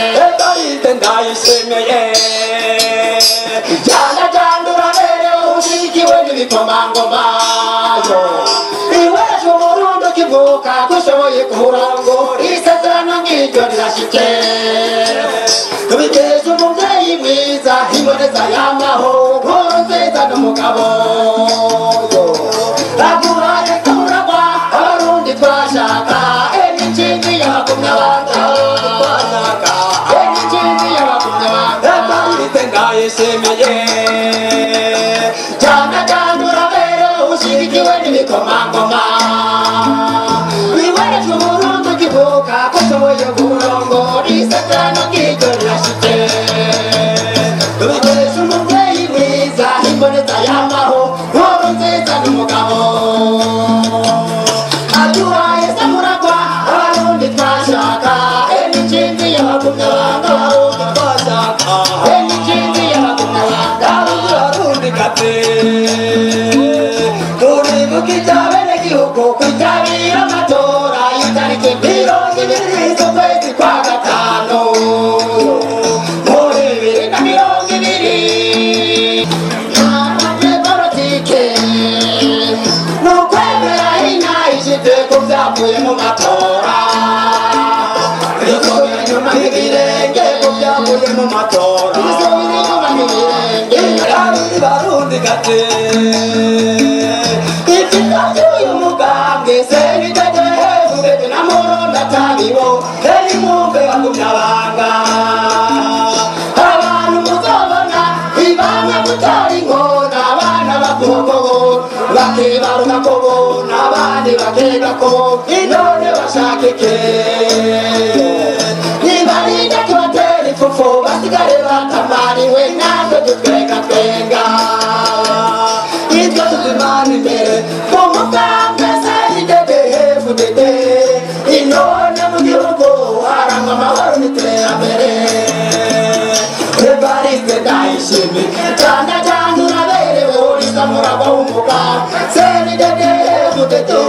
edahite ndayisemeye janajandura bereho ushigiwe n'ibikomangomano iwacu umurundo kivuka dushoboye kumurongo isezerano nk'iryo rirashyitse tubikesha umubyeyi mwiza iboneza yamaho nkuru nziza n'umugabo aguraye kuragwa abarundi twashaka enikindi yabakumya abanga twashaka enikindi yabakumya abanga ndahite ndayishimiye cyane cyane urabere ushyigikiwe n'ibikomangoma iwacu umurundi ukivuka ko ushoboye kurongora isezerano ngiryo rirashyitse tubikesha umubyeyi mwiza imboneza y'amaho nkuru nziza n'umugabo abyuhaye se muragwa abarundi twashaka enikindi yabagumya abanga abarundi twashaka enikindi yabagumya abanga abarundi gate turibuka iby'abenegihugu kwitabira amatora y'itariki mirongo ibiri z'ukwezi kwa gatanu muri bibiri na mirongo ibiri abanyepolitike ni ukwemera inayishyize ku byavuye mu matora bisubira inyuma nk'ibirenge ku byavuye mu matora bisubira inyuma nk'ibirenge kabiri barundi gate ibyiza by'uyu mugambwe se bitege hejuru binamurunda atabibo rero imwumve bagumya abanga abantu muzabona ibanga gutera inkona abana bakobokobo bakibaruka kobo n'abandi bakega kobo intore bashaka ike nibarinda kubatera ifufu basigare batamariwe natwe dutwenga twenga ibyo tuzimana imbere mu mugambi se igeze hepfo dede intore mu gihugu harangwa amahoro n'iterambere Evariste ndayishimye cyane cyane uraberewe uri samuraba w'umugabo seni dede hepfo dede